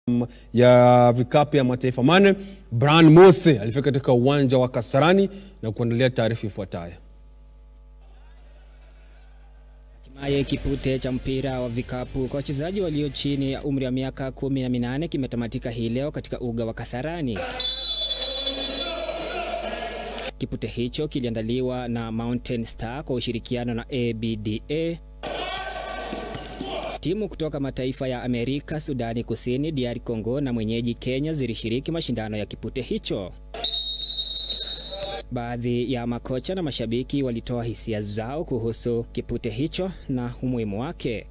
ya vikapu ya mataifa mane Brian Mose alifika katika uwanja wa Kasarani na kuandalia taarifa ifuatayo. Hatimaye kipute cha mpira wa vikapu kwa wachezaji walio chini ya umri wa miaka kumi na minane kimetamatika hii leo katika uga wa Kasarani. Kipute hicho kiliandaliwa na Mountain Star kwa ushirikiano na ABDA. Timu kutoka mataifa ya Amerika, Sudani Kusini, DR Congo na mwenyeji Kenya zilishiriki mashindano ya kipute hicho. Baadhi ya makocha na mashabiki walitoa hisia zao kuhusu kipute hicho na umuhimu wake.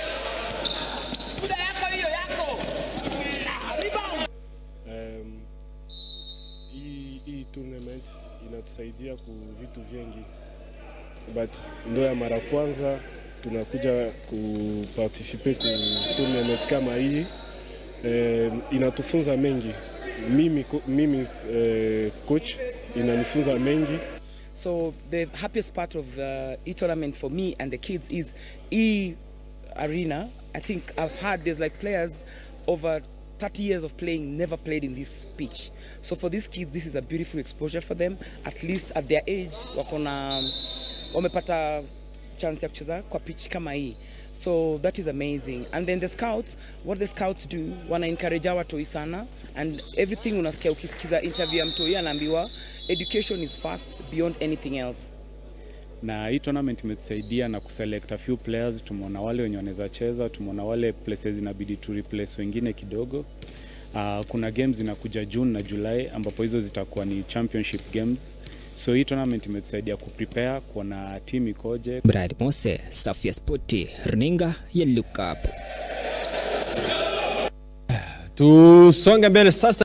Um, hii hii tournament inatusaidia ku vitu vingi, but ndo ya mara kwanza tunakuja kuparticipe ku tournament kama hii. Um, inatufunza mengi mimi, ko- mimi uh, coach inanifunza mengi So the happiest part of uh, e-tournament for me and the kids is e-arena. I think I've had there's like players over 30 years of playing never played in this pitch. So for these kids, this is a beautiful exposure for them. At least at their age, wakona wamepata chance ya kucheza kwa pitch kama hii. So that is amazing. And then the scouts, what the scouts do, wana encourage our watoi sana and everything unasikia ukisikiza interview ya mtoi anaambiwa education is first beyond anything else. na hii tournament imetusaidia na kuselect a few players. Tumeona wale wenye wanaweza cheza, tumeona wale places inabidi tu replace wengine kidogo. Uh, kuna games zinakuja June na July ambapo hizo zitakuwa ni championship games, so hii tournament imetusaidia kuprepare, kuona team ikoje. Brian Mose, Safia Spoti, runinga ya Look Up. Tusonge mbele sasa.